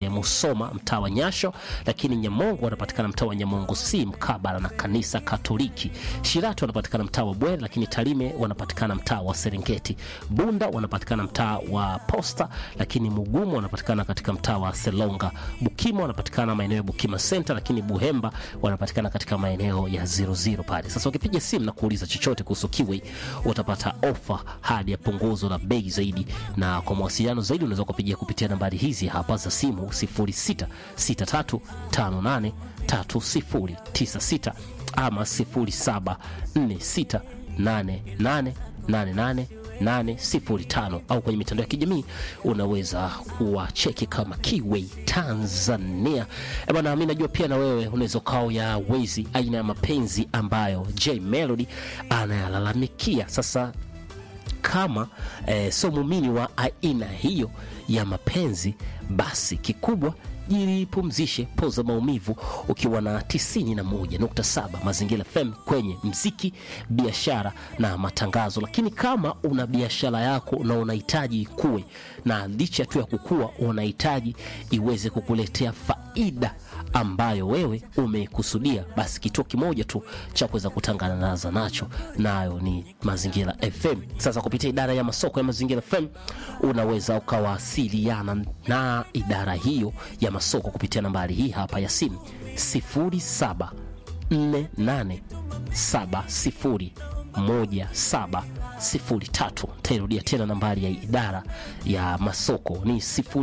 pale Musoma mtaa wa Nyasho, lakini Nyamongo wanapatikana mtaa wa Nyamongo si mkabala na kanisa Katoliki. Shirati wanapatikana mtaa wa Bwere, lakini Tarime wanapatikana mtaa wa Serengeti. Bunda wanapatikana mtaa wa Posta, lakini Mugumu wanapatikana katika mtaa wa Selonga. Bukima wanapatikana maeneo ya Bukima Center, lakini Buhemba wanapatikana katika maeneo ya 00 pale. Sasa ukipiga simu na kuuliza chochote kuhusu Kiwi utapata ofa hadi ya punguzo la bei zaidi, na kwa mawasiliano zaidi unaweza kupigia kupitia nambari hizi hapa za simu 0663583096 ama 0746888805 au kwenye mitandao ya kijamii unaweza kuwacheki kama Kiway Tanzania. Eh bwana, mimi najua pia na wewe unaweza ukao ya wezi aina ya mapenzi ambayo J Melody anayalalamikia. Sasa kama eh, sio muumini wa aina hiyo ya mapenzi, basi kikubwa jipumzishe, poza maumivu ukiwa na 91.7 Mazingira FM kwenye mziki, biashara na matangazo. Lakini kama una biashara yako na unahitaji ikue, na licha tu ya kukua, unahitaji iweze kukuletea faida ambayo wewe umekusudia, basi kituo kimoja tu cha kuweza kutangaza nacho nayo ni Mazingira FM. Sasa kupitia idara ya masoko ya Mazingira FM unaweza ukawasiliana na idara hiyo ya masoko kupitia nambari hii hapa ya simu 0748701703. Tairudia tena nambari ya idara ya masoko ni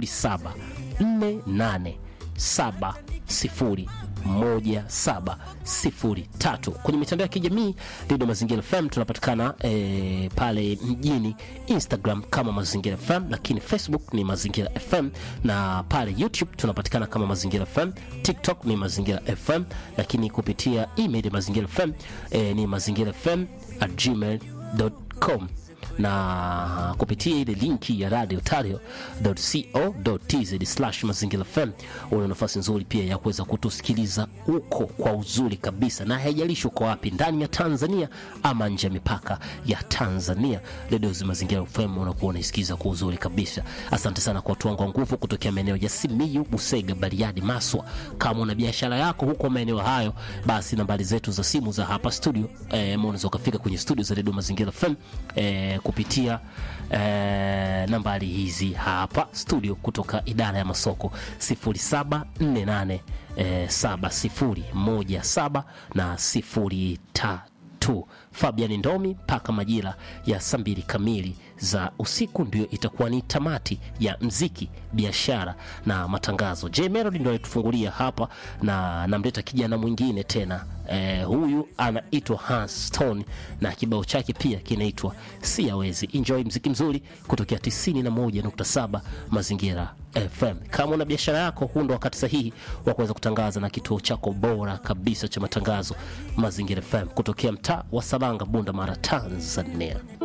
0748701703. Kwenye mitandao ya kijamii Radio Mazingira FM tunapatikana eh, pale mjini Instagram kama Mazingira FM, lakini Facebook ni Mazingira FM, na pale YouTube tunapatikana kama Mazingira FM, TikTok ni Mazingira FM, lakini kupitia email Mazingira FM eh, ni mazingira fm at gmail.com na kupitia ile linki ya radio tario.co.tz mazingira fm una nafasi nzuri pia ya kuweza kutusikiliza huko kwa uzuri kabisa, na haijalishi uko wapi ndani ya Tanzania ama nje ya mipaka ya Tanzania. Radio Mazingira FM unakuwa unaisikiza kwa uzuri kabisa. Asante sana kwa watu wangu wa nguvu kutokea maeneo ya Simiyu, Busega, Bariadi, Maswa. Kama una biashara yako huko maeneo hayo, basi nambari zetu za simu za hapa studio eh, unaweza ukafika kwenye studio za Radio Mazingira FM eh, kupitia eh, nambari hizi hapa studio kutoka idara ya masoko 0748 eh, 7017 na 03 Fabian Ndomi mpaka majira ya saa mbili kamili za usiku ndio itakuwa ni tamati ya mziki, biashara na matangazo. J Melody ndio alitufungulia hapa na namleta kijana mwingine tena eh, huyu anaitwa Hans Stone na kibao chake pia kinaitwa Siyawezi. Enjoy mziki mzuri kutokea 91.7 Mazingira FM. Kama una biashara yako, huu ndo wakati sahihi wa kuweza kutangaza na kituo chako bora kabisa cha matangazo Mazingira FM kutokea mtaa wa Salanga, Bunda Mara, Tanzania.